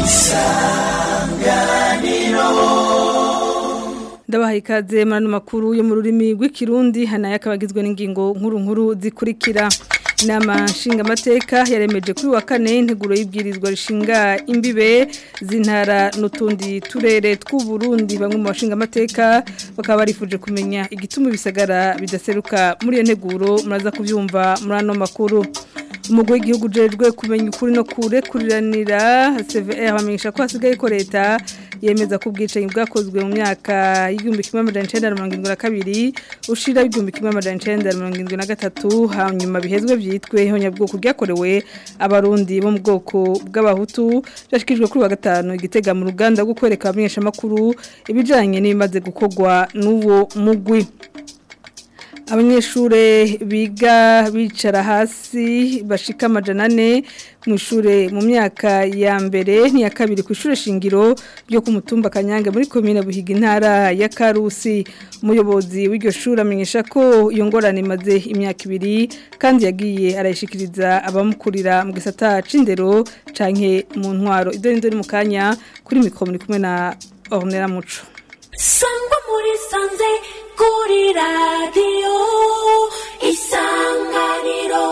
ndabaha ikaze muri ano makuru yo mu rurimi rw'ikirundi hanaye akaba agizwe n'ingingo nkuru nkuru zikurikira inama nshingamateka yaremeje kuri wa kane integuro y'ibwirizwa rishinga imbibe z'intara n'utundi turere tw'uburundi bamwe mu bashingamateka bakaba barifuje kumenya igituma ibisagara bidaseruka muri iyo nteguro muraza kubyumva muri ano makuru umugwi w'igihugu ujejwe kumenya ukuri no kurekuriranira CVR bamenyesha ko hasigaye ko leta yemeza ko ubwicanyi bwakozwe mu myaka y'igihumbi kimwe amajana icenda na mirongo irindwi na kabiri ushira igihumbi kimwe amajana icenda na mirongo irindwi na gatatu hanyuma bihezwe vyitwe ihonyabwoko ryakorewe abarundi bo mu bwoko bw'abahutu byashikijwe kuri wa gatanu igitega mu ruganda rwo kwereka abamenyeshamakuru ibijanye n'ibimaze gukorwa n'uwo mugwi abanyeshure biga bicara hasi bashika amajana ane mu ishure mu myaka ya mbere n'iya kabiri ku ishure shingiro ryo ku mutumba kanyange muri komine buhiga intara ya karusi umuyobozi w'iryo shuri amenyesha ko iyo ngorane imaze imyaka ibiri kandi yagiye arayishikiriza abamukurira mu gisata c'indero canke mu ntwaro idore ndori mu kanya kuri mikoro muri kumwe na Ornella Muco sangwa muri sanze kuri radiyo isanganiro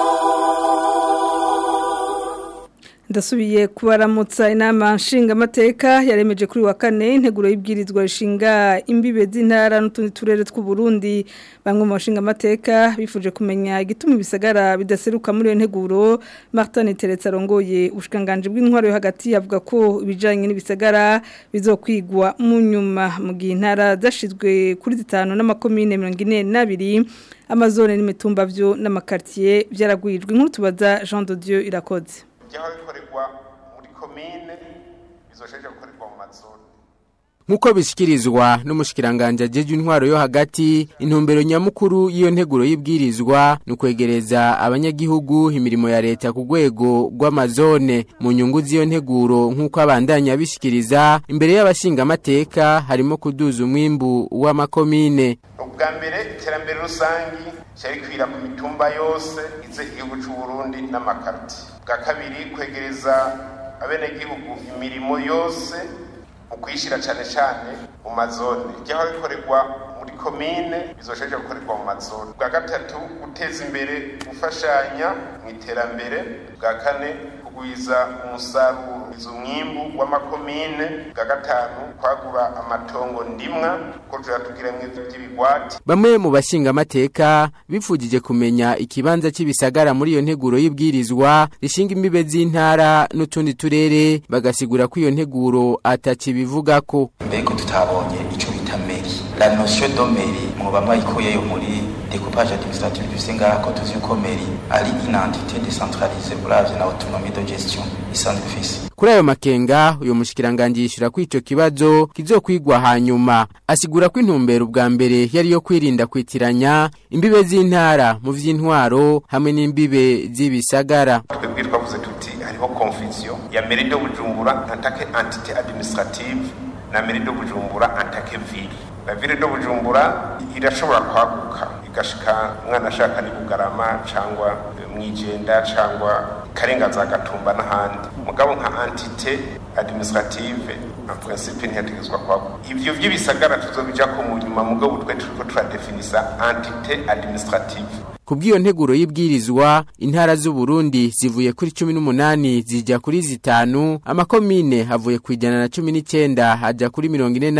ndasubiye kubaramutsa inama nshingamateka yaremeje kuri wa kane integuro y'ibwirizwa rishinga imbibe z'intara n'utundi turere tw'uburundi bamwe mu bashingamateka bifuje kumenya igituma ibisagara bidaseruka muri iyo nteguro martin teretse arongoye ubushikiranganji bw'intwaro yo hagati avuga ko ibijyanye n'ibisagara bizokwigwa mu nyuma mu gihe intara zashyizwe kuri zitanu n'amakomine mirongo ine n'abiri amazone n'imitumba byo n'amakaritiye byaragwijwe nk'utu tubaza jean de dieu irakoze byaba bikorerwa muri komine bizosheje gukorerwa mu mazone Nkuko bishikirizwa n'umushikiranganje ajeje intwaro yo hagati intumbero nyamukuru y'iyo nteguro y'ibwirizwa ni ukwegereza abanyagihugu imirimo ya leta ku rwego rw'amazone mu nyungu z'iyo nteguro nk'uko abandanya bishikiriza imbere y'abashingamateka harimo kuduza umwimbu w'amakomine ubwa mbere iterambere rusangi cyarikwira ku mitumba yose ize igihugu cy'u Burundi n'amakarti bwa kabiri kwegereza abenegihugu imirimo yose mu kuyishyira cyane cyane mu mazone ijyaho bikorerwa muri komine bizosheje gukorerwa mu mazone bwa gatatu guteza imbere gufashanya mu iterambere bwa kane kugwiza umusaruro izo mwimbu w'amakomine bwa gatanu kwagura amatongo ndimwa ko turatubwira mwe by'ibigwati Bamwe mu bashingamateka bifujije kumenya ikibanza cy'ibisagara muri iyo nteguro y'ibwirizwa rishinga imbibe z'intara n'utundi turere bagasigura ko iyo nteguro atakibivuga ko mbega tutabonye ico bita meri la notion de meri mwoba mwayikuyeyo muri découpage administratif dufise ngaha ko tuzi yuko meri ari une entité décentralisée uravye na autonomie de gestion isanzwe ifise Kuri ayo makenga uyo mushikiranganje yishura ko ico kibazo kizokwigwa hanyuma asigura ko intumbero ubwa mbere yari yo kwirinda kwitiranya imbibe z'intara mu vy'intwaro hamwe n'imbibe z'ibisagara twebwe twavuze tuti hariho confusion ya mairie de Bujumbura en tant que entité administrative na mairie de Bujumbura en tant que ville la ville de Bujumbura irashobora kwaguka igashika umwana ashaka ni Bugarama cyangwa mwijenda cyangwa karengaza gatumba n'ahandi mugabo nka entité administrative en principe ntiyategezwa kwaguka ivyo vy'ibisagara tuzobija ko mu nyuma mugabo twe turiko turadefinisa entité administrative Kubwiyo nteguro y'ibwirizwa intara z'u Burundi zivuye kuri 18 zijya kuri zitanu amakomine havuye kwijana na 19 haja kuri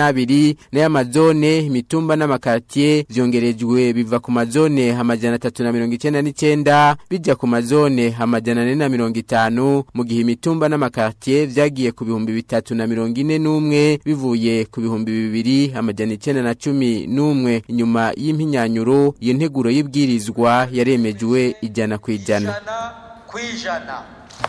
42 na y'amazone imitumba n'amakartier vyongerejwe biva ku mazone amajana 399 bija ku mazone amajana 450 mu gihe imitumba n'amakartier vyagiye ku bihumbi bitatu na 41 bivuye ku bihumbi bibiri amajana 911 inyuma y'impinyanyuro iyo nteguro y'ibwirizwa yaremejwe ijana ku ijana kwijana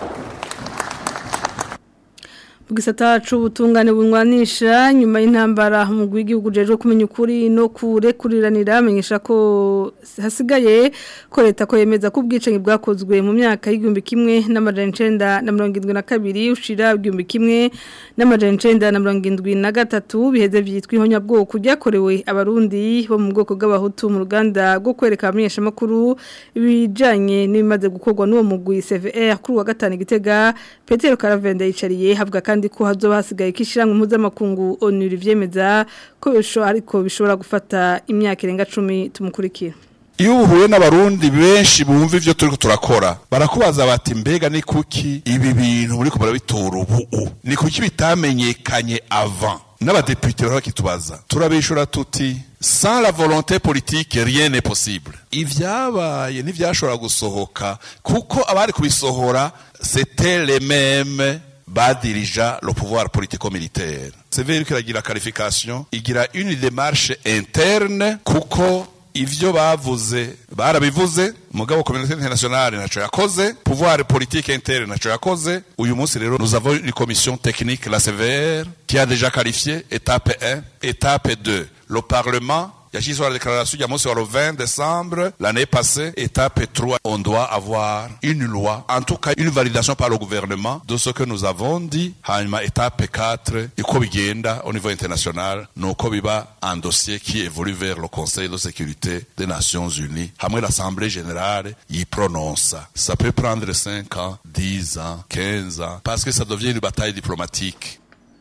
gisata c'ubutungane bunywanisha nyuma y'intambara mu gihugu jeje kumenya ukuri no kurekuriranira amenyesha ko hasigaye ko leta ko yemeza ko ubwicanyi bwakozwe mu myaka y'igihumbi kimwe n'amajana icenda na mirongo indwi na kabiri ushira igihumbi kimwe n'amajana icenda na mirongo indwi na gatatu biheze vyitwa ihonyabwoko ryakorewe abarundi bo mu bwoko bw'abahutu mu ruganda rwo kwereka abamenyeshamakuru ibijanye n'ibimaze gukorwa n'uwo mugwi CVR kuri wa gatanu igitega Petero Karavenda yicariye havuga kandi kandi ko hazoba hasigaye kishirango mpuzamakungu onuri vyemeza ko bisho ariko bishobora gufata imyaka irenga 10 tumukurikira iyo uhuye n'abarundi benshi bumva ivyo turiko turakora barakubaza bati mbega ni kuki ibi bintu muriko murabitora ubu ni kuki bitamenyekanye avant n'abadepite baba bakitubaza turabishura tuti sans la volonté politique rien n'est possible ivyabaye ntivyashobora gusohoka kuko abari kubisohora c'était les mêmes badirija le pouvoir politico-militaire severi kiragira qualification igira une démarche interne kuko ivyo bavuze barabivuze mugabo communauté internationale naco yakoze pouvoir politique interne naco yakoze uyu munsi rero nous avons une commission technique la sévère qui a déjà qualifié étape 1 étape 2 le parlement yashyizweho la déclaration ya munsi wa le 20 décembre l'année passée étape 3 on doit avoir une loi en tout cas une validation par le gouvernement de ce que nous avons dit hanyuma étape 4 uko bigenda au niveau international nuko biba un dossier qui évolue vers le conseil de sécurité des nations unies hamwe l'assemblée générale y prononce ça peut prendre 5 ans 10 ans 15 ans parce que ça devient une bataille diplomatique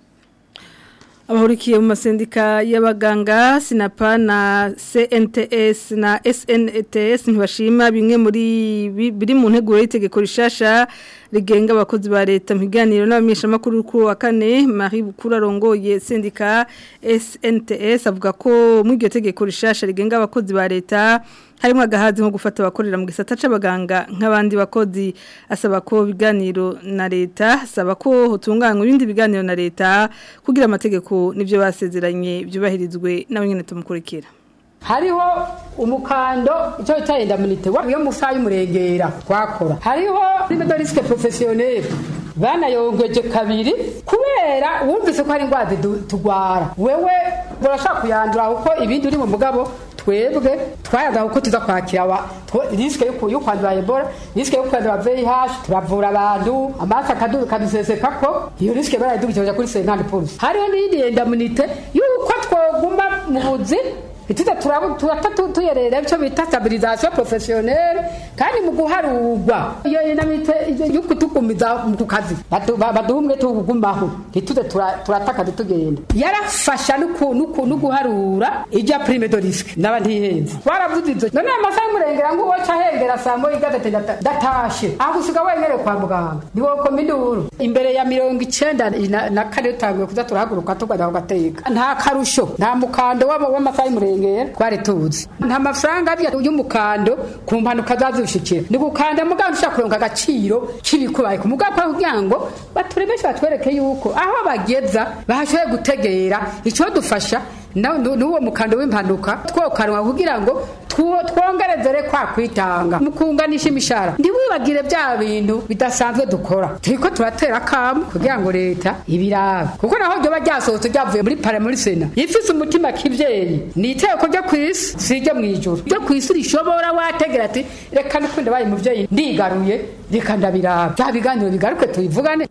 abahurikiye mu masendika y'abaganga sinapa na CNTS na SNTS ntibashima bimwe muri biri mu nteguro y'itegeko rishasha rigenga abakozi ba leta mu biganiro n'abamenyeshamakuru kuri wa kane Marie Bukuru arongoye sendika SNTS avuga ko muri iryo tegeko rishasha rigenga abakozi ba leta harimo agahazi nko gufata abakorera mu gisata c'abaganga nk'abandi bakozi asaba ko biganiro na leta asaba ko hotunganywa ibindi biganiro na leta kugira amategeko n'ibyo basezeranye byubahirizwe n'abanyene tumukurikira hariho umukando icyo bita indamunite yo mu saha y'umurengera twakora hariho n'imedoriske professionnel banayongeje kabiri kubera wumvise ko hari indwara tugwara wewe urashaka kuyandura kuko ibindi uri mu mugabo twebwe twayaga uko tuza kwakira wa riske yo kwandura Ebola riske yo kwandura VIH turavura abantu amasa kaduru kaduseseka ko iyo riske barayidugije kuri 50 pulse hariho n'indi endamunite yuko twoguma mu buzi ituza turata tuyerera icyo bita stabilisation professionnelle kandi mu guharurwa iyo inamite yo kutugumiza ku kazi baduhumwe tugumaho ntituze turataka tugenda yarafasha no guharura ijya prime de risque n'abandi yihenze twaravuze ibyo none amasaha y'umurengera ngo woca ahengera saa moya igatete datashe aho gusiga wemerewe kwa muganga ni wowe koma induru imbere ya mirongo icenda na kane dutanguye kuza turahaguruka tugajya ku gateka nta karusho nta mukando w'amasaha y'umurengera twari tuzi nta mafaranga y'umukando ku mpanuka zazushikira ni gukanda muganga ushaka kuronka agaciro k'ibikubaye ku muganga kugira ngo baturemeshe batwereke yuko aho bageza bahashoboye gutegera icyo dufasha n'uwo mukando w'impanuka twokanwa kugira ngo twongerezere kwa kwitanga mu kunganisha imishara ntiwibagire bya bintu bidasanzwe dukora turiko turatera akamu kugira ngo leta ibirabe kuko naho ryoba ryasohotse ryavuye muri pare muri sena ifise umutima k'ivyeyi ni iteko ryo kw'isi si iryo mw'ijuru ryo kw'isi rishobora wategera ati reka nikunda baye muvyeyi ndigaruye reka ndabirabe bya biganiro bigaruke tubivugane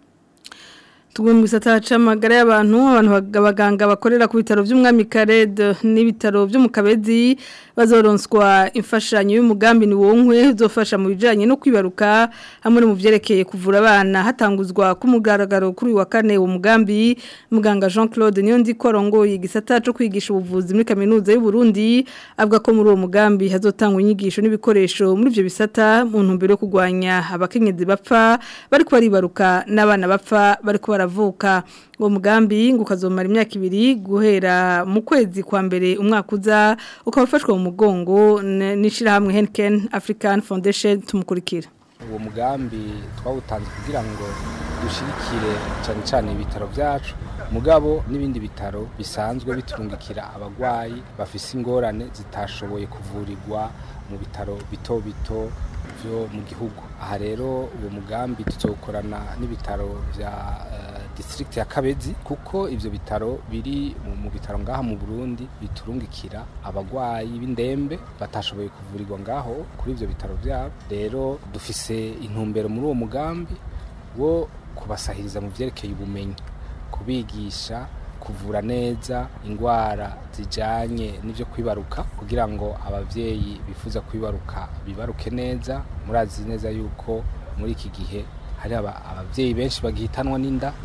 Tugumu mu gisata c'amagara y'abantu abantu abaganga bakorera ku bitaro by'umwami Kared n'ibitaro byo mu Kabezi bazoronswa imfashanyo y'umugambi ni wonkwe uzofasha mu bijanye no kwibaruka hamwe no mu vyerekeye kuvura abana hatanguzwa ku mugaragaro kuri wa kane uwo mugambi muganga Jean Claude niyo ndi korongoye igisata cyo kwigisha ubuvuzi muri kaminuza y'u Burundi avuga ko muri uwo mugambi hazotangwa inyigisho n'ibikoresho muri ivyo bisata mu ntumbero yo kugwanya abakenyezi bapfa bari baribaruka n'abana bapfa bari baravuka uwo mugambi ngo ukazomara imyaka ibiri guhera mu kwezi kwa mbere umwaka uza ukaba ufashwe mu mugongo n'ishyirahamwe Henken African Foundation tumukurikira uwo mugambi twawutanze kugira ngo dushyigikire cyane cyane ibitaro byacu mugabo n'ibindi bitaro bisanzwe biturungikira abarwayi bafise ingorane zitashoboye kuvurirwa mu bitaro bito bito byo mu gihugu aha rero uwo mugambi tuzokorana n'ibitaro bya district ya Kabezi kuko ivyo bitaro biri mu bitaro ngaha mu Burundi biturungikira abagwayi b'indembe batashoboye kuvurirwa ngaho kuri ivyo bitaro byabo rero dufise intumbero muri uwo mugambi wo kubasahiriza mu vyerekeye ubumenyi kubigisha kuvura neza ingwara zijanye n'ivyo kwibaruka kugira ngo abavyeyi bifuza kwibaruka bibaruke neza murazi neza yuko muri iki gihe hari abavyeyi benshi bagihitanwa n'inda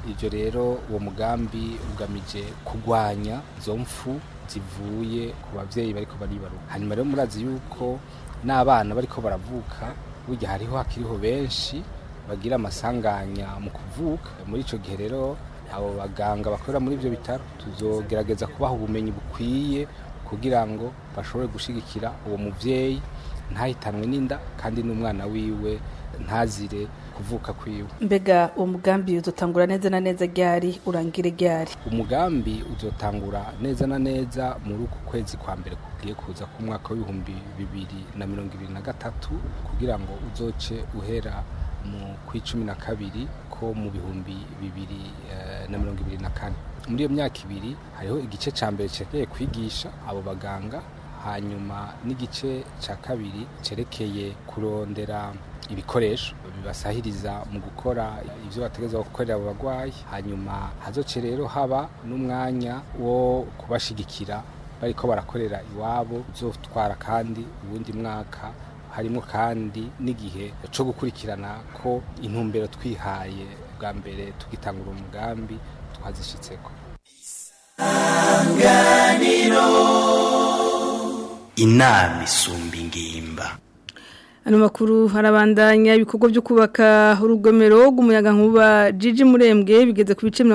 ivyo rero uwo mugambi ugamije kugwanya izo mfu zivuye ku bavyeyi bariko baribaruka hanyuma rero murazi yuko n'abana bariko baravuka burya hariho hakiriho benshi bagira amasanganya mu kuvuka muri ico gihe rero abo baganga bakorera muri ivyo bitaro tuzogerageza kubaha ubumenyi bukwiye kugira ngo bashobore gushigikira uwo muvyeyi ntahitanwe n'inda kandi n'umwana wiwe ntazire kuvuka kwiwe mbega uwo mugambi uzotangura neza na neza ryari urangire ryari umugambi uzotangura neza na neza muri uku kwezi kwa mbere kugiye kuza ku mwaka w'ibihumbi bibiri na mirongo ibiri na gatatu kugira ngo uzoce uhera mu kw'icumi na kabiri ko mu bihumbi bibiri eh, na mirongo ibiri na kane muri iyo myaka ibiri hariho igice ca mbere cerekeye kwigisha abo baganga hanyuma n'igice ca kabiri cerekeye kurondera ibikoresho bibasahiriza mu gukora ivyo bategerezwa gukorera abo bagwayi hanyuma hazoce rero haba n'umwanya wo kubashigikira bariko barakorera iwabo uzotwara kandi uwundi mwaka harimo kandi n'igihe co gukurikirana ko intumbero twihaye bwa mbere tugitangura umugambi twazishitseko inama isumba ingimba Ano makuru harabandanya ibikorwa byo kubaka urugomero rw'umuyaga nkuba Jiji Murembwe bigeze ku bice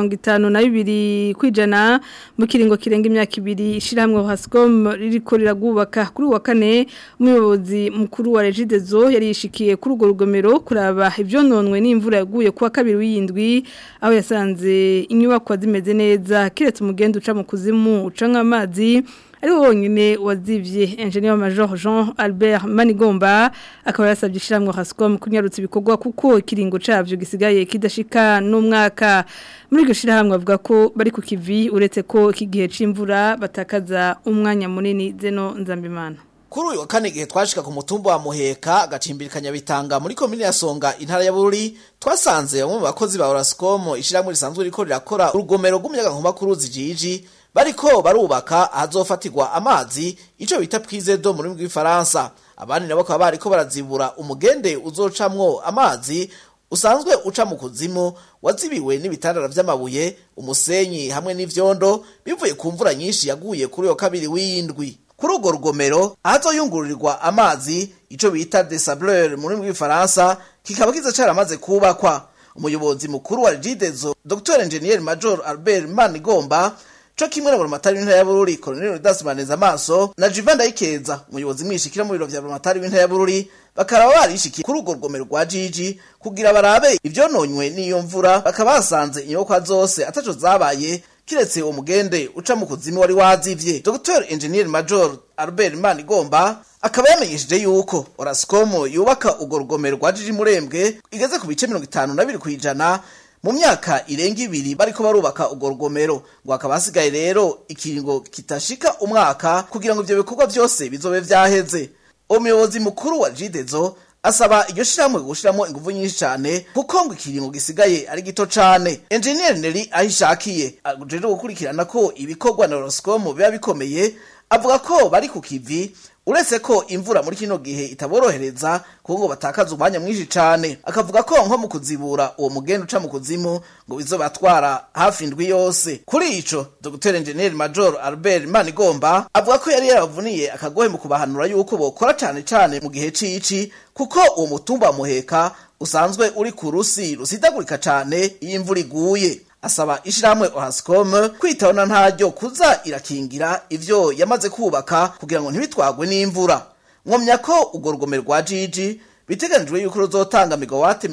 52 kwijana mu kiringo kirenga imyaka ibiri ishiramwe Hascom ririko riragubaka kuri wa kane umuyobozi mukuru wa Regidezo yari yishikiye kuri urwo rugomero kuraba ivyononwe n'imvura yaguye kuwa kabiri w'indwi aho yasanze inyubako zimeze neza kiretse umugendo uca mu kuzimu uca nk'amazi ari wonyine wazivye engineer major Jean Albert Manigomba akaba yasabye ishiramwe Hascom kunyarutsa ibikorwa kuko ikiringo cavyo gisigaye kidashika n'umwaka muri iryo shirahamwe bavuga ko bari ku kivi uretse ko iki gihe c'imvura batakaza umwanya munini zeno nzambimana Kuri uyu wa kane igihe twashika ku mutumba wa Muheka gacimbirikanya bitanga muri komine ya Songa intara ya Bururi twasanze bamwe mu bakozi ba Orascom ishiramwe risanzwe riko rirakora urugomero rw'umuyaga nkuba kuri Zijiji bariko barubaka ahazofatirwa amazi ico bita prise d'eau mu rurimi rw'ifaransa abandi nabo bakaba bariko barazibura umugende uzocamwo amazi usanzwe uca mu kuzimu wazibiwe n'ibitandara vy'amabuye umusenyi hamwe n'ivyondo bivuye ku mvura nyinshi yaguye kuri yo kabiri w'indwi kuri urwo rugomero ahazoyungururirwa amazi ico bita desableur mu rurimi rw'ifaransa kikaba kiza caramaze kubakwa umuyobozi mukuru wa Regidezo Dr Engineer Major Albert Manigomba co kimwe na buramatari w'intara ya Bururi Colonel Rudas Baneza Maso na Jivan Ndayikeza umuyobozi mwishikira mu biro vya buramatari w'intara ya Bururi bakaba barishikiye kuri urwo rugomero rwa Jiji kugira barabe ivyononywe n'iyo mvura bakaba basanze inyubakwa zose ataco zabaye kiretse uwo mugende uca mu kuzimu wari wazivye Dr Engineer Major Albert Manigomba akaba yamenyesheje yuko Orascom yubaka urwo rugomero rwa Jiji Murembwe igeze ku bice 52 kwijana mu myaka irenga ibiri bariko barubaka urwo rugomero ngo hakaba hasigaye rero ikiringo kitashika umwaka kugira ngo ivyo bikorwa vyose bizobe vyaheze umuyobozi mukuru wa Jidezo asaba iryo shiramwe gushiramo ingufu nyinshi cyane kuko ngo ikiringo gisigaye ari gito cyane engineer Neri ahishakiye ajeje gukurikirana ko ibikorwa na Roscom biba bikomeye avuga ko bari ku kivi uretse ko imvura muri kino gihe itaborohereza kuko ngo batakaza umwanya mwinshi cyane akavuga ko nko mu kuzibura uwo mugenda uca mu kuzimu ngo bizobatwara hafi indwi yose kuri ico Dr Engineer Major Albert Manigomba avuga ko yari yaravuniye akagohe mu kubahanura yuko bokora cyane cyane mu gihe cici kuko uwo mutumba wa muheka usanzwe uri ku rusi rusidagurika cyane iyo imvura iguye asaba ishiramwe Ohascom kwitona ntaryo kuza irakingira ivyo yamaze kubaka kugira ngo ntibitwagwe n'imvura mwomya ko urwo rugomero rwa Jiji biteganijwe yuko ruzotanga megawate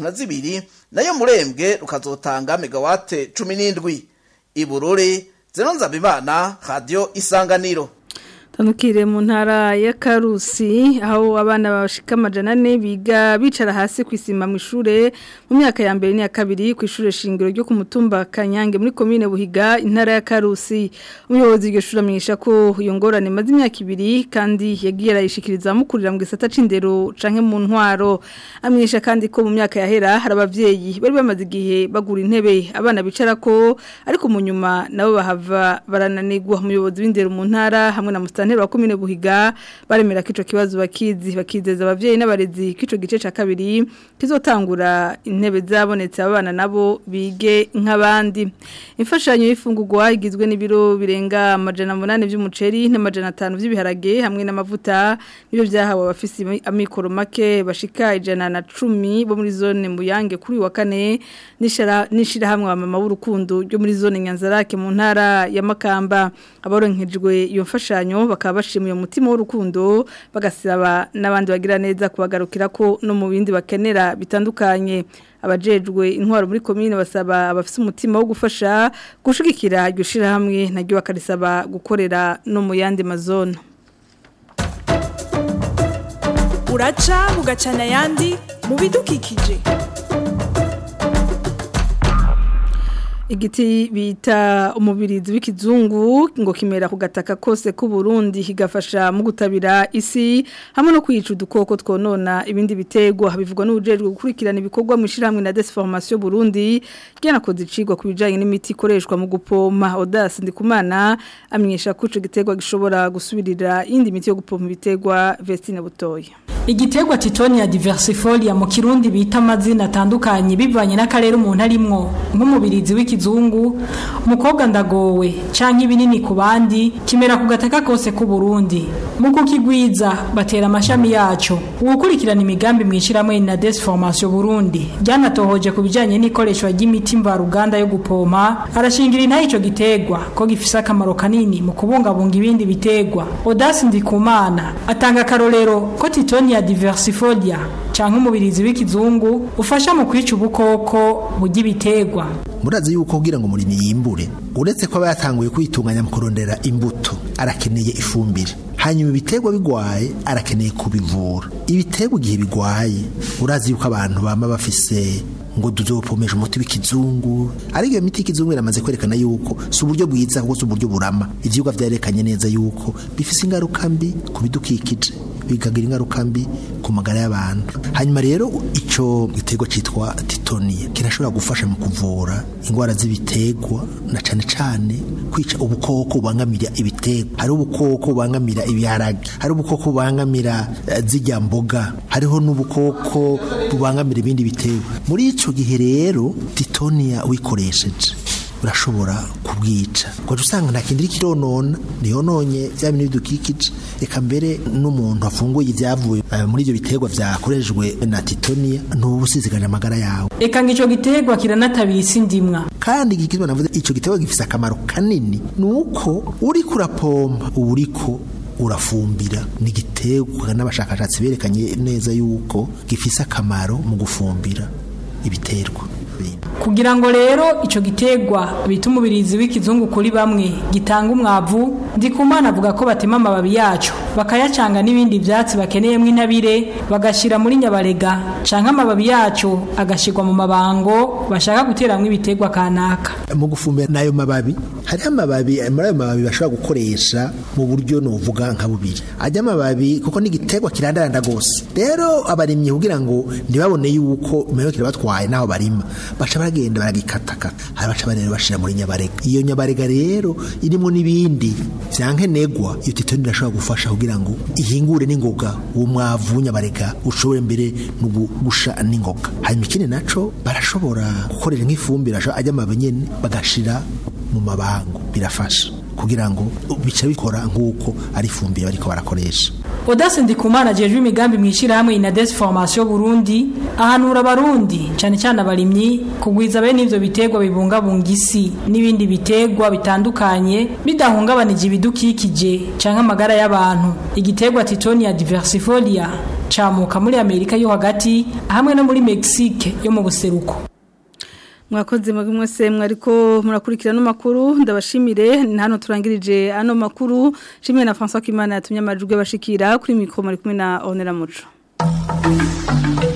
32 nayo murembwe rukazotanga megawate 17 ibururi zero nzabimana radio isanganiro Tanukire mu ntara ya Karusi aho abana bashika amajana ane biga bicara hasi kwisima mu ishure mu myaka ya mbere n'iya kabiri ku ishure shingiro ryo ku mutumba Kanyange muri commune Buhiga intara ya Karusi umuyobozi w'iryo shure amenyesha ko iyo ngorane maze imyaka ibiri kandi yagiye arayishikiriza mukurira mu gisata c'indero canke mu ntwaro amenyesha kandi ko mu myaka yahera hari abavyeyi bari bamaze igihe bagura intebe abana bicara ko ariko mu nyuma nabo bahava barananirwa umuyobozi w'indero mu ntara hamwe na Musta musantero wa komine Buhiga baremera ko ico kibazo bakizi bakizeza abavyeyi n'abarezi ko ico gice ca kabiri kizotangura intebe zabonetse abana nabo bige nk'abandi imfashanyo y'ifungurwa igizwe n'ibiro birenga amajana munani vy'umuceri n'amajana atanu vy'ibiharage hamwe n'amavuta nibyo vyahawe abafisi amikoro make bashika ijana na cumi bo muri zone Muyange kuri uyu wa kane nishira nishira hamwe abamama b'urukundo ryo muri zone Nyanzarake mu ntara ya Makamba abaronkejwe iyo mfashanyo bakaba bashimiye umutima w'urukundo bagasaba n'abandi bagira neza kubagarukira ko no mu bindi bakenera bitandukanye abajejwe intwaro muri komine basaba abafite umutima wo gufasha gushigikira iryo shirahamwe naryo bakarisaba gukorera no mu yandi mazone uraca ugacana ayandi mu bidukikije igiti bita umubirizi w'ikizungu ngo kimera ku gataka kose k'u Burundi kigafasha mu gutabira isi hamwe no kwica udukoko twonona ibindi bitegwa bivugwa n'ubujejwe gukurikirana ibikorwa mu ishyirahamwe na Desformation Burundi ryanakoze icigwa ku bijanye n'imiti ikoreshwa mu gupompa Audace Ndikumana amenyesha ko ico gitegwa gishobora gusubirira indi miti yo gupompa ibitegwa Vestine Butoya Igiterwa Titonia diversifolia mu kirundi bita amazina atandukanye bivanye n'akarere umuntu arimwo nk'umubirizi w'ikizungu umukobwa ndagowe canke ibinini ku bandi kimera ku gataka kose ku Burundi mu kukigwiza batera amashami yaco ugukurikirana imigambi mwishyiramwe na Desformation Burundi ryanatohoje ku bijanye n'ikoreshwa ry'imiti mvaruganda yo gupompa arashingira intaye ico gitegwa ko gifise akamaro kanini mu kubungabunga ibindi bitegwa Audace Ndikumana atanga akarorero ko Titonia diversifolia canke umubirizi w'ikizungu ufasha mu kwica ubukoko burya ibitegwa murazi yuko kugira ngo umurimi yimbure uretse ko aba yatanguye kwitunganya mu kurondera imbuto arakeneye ifumbire hanyuma ibiterwa bigwaye arakeneye kubivura ibiterwa igihe bigwaye urazi yuko abantu bama bafise ngo tuzopomesha umuti w'ikizungu ariko iyo miti y'ikizungu iramaze kwerekana yuko si uburyo bwiza ahubwo si uburyo burama ivyigwa vyarekanye neza yuko bifise ingaruka mbi ku bidukikije bikagira ingaruka mbi ku magara y'abantu hanyuma rero ico giterwa citwa titonia kirashobora gufasha mu kuvura ingwara z'ibiterwa na cane cane kwica ubukoko bubangamira ibiterwa hari ubukoko bubangamira ibiharage hari ubukoko bubangamira uh, zirya mboga hariho n'ubukoko bubangamira ibindi biterwa muri ico gihe rero titonia wikoresheje urashobora kubwica ngo usanga nta kindi kironona niyononye bya bintu bidukikije reka mbere n'umuntu afunguye ibyavuye muri ibyo biterwa byakoreshejwe na titonia ntubusiziganya amagara yawe eka ngo ico giterwa kiranatabira isi ndimwa kandi igikizwa navuze ico giterwa gifise akamaro kanini nuko uri kurapompa uba uriko urafumbira ni igiterwa n'abashakashatsi berekanye neza yuko gifise akamaro mu gufumbira ibiterwa kugira ngo rero ico gitegwa bita umubirizi w'ikizungu kuri bamwe gitanga umwavu ndikumana avuga ko batema amababi yaco bakayacanga n'ibindi vyatsi bakeneyemwo intabire bagashira muri nyabarega canke amababi yaco agashirwa mu mabango bashaka guteramwo ibitegwa kanaka mu gufumbira n'ayo mababi hariho amababi muri ayo mababi bashobora gukoresha mu buryo novuga nka bubiri ajya amababi kuko n'igiterwa kirandaranda gose rero abarimyi kugira ngo ntibabone yuko meyo kirabatwaye naho barima baca baragenda baragikatakata hari baca barero bashira muri nyabarega iyo nyabarega rero irimo n'ibindi vyankenegwa iyo titoni irashobora gufasha kugira ngo ihingure n'ingoga uwo mwavu nyabarega ushobore mbere no gusha n'ingoga hanyuma ikindi naco barashobora gukorera nk'ifumbire ajya amababi nyene bagashira mu mabango birafasha kugira ngo bica bikora nk'uko ari ifumbire bariko barakoresha Audace Ndikumana ajejwe imigambi mwishira hamwe Inades Formation Burundi ahanura abarundi cyane cyane abarimyi kugwiza bene ivyo bitegwa bibungabunga isi n'ibindi bitegwa bitandukanye bidahungabanije ibidukikije canke amagara y'abantu igitegwa Titonia diversifolia camuka muri Amerika yo hagati hamwe no muri Mexique yo mu buseruko mwakoze mwese mwariko murakurikirana makuru ndabashimire hano turangirije ano makuru shimwe na François Kimana yatumye amajwi bashikira kuri mikro muri kumwe na Onera Muco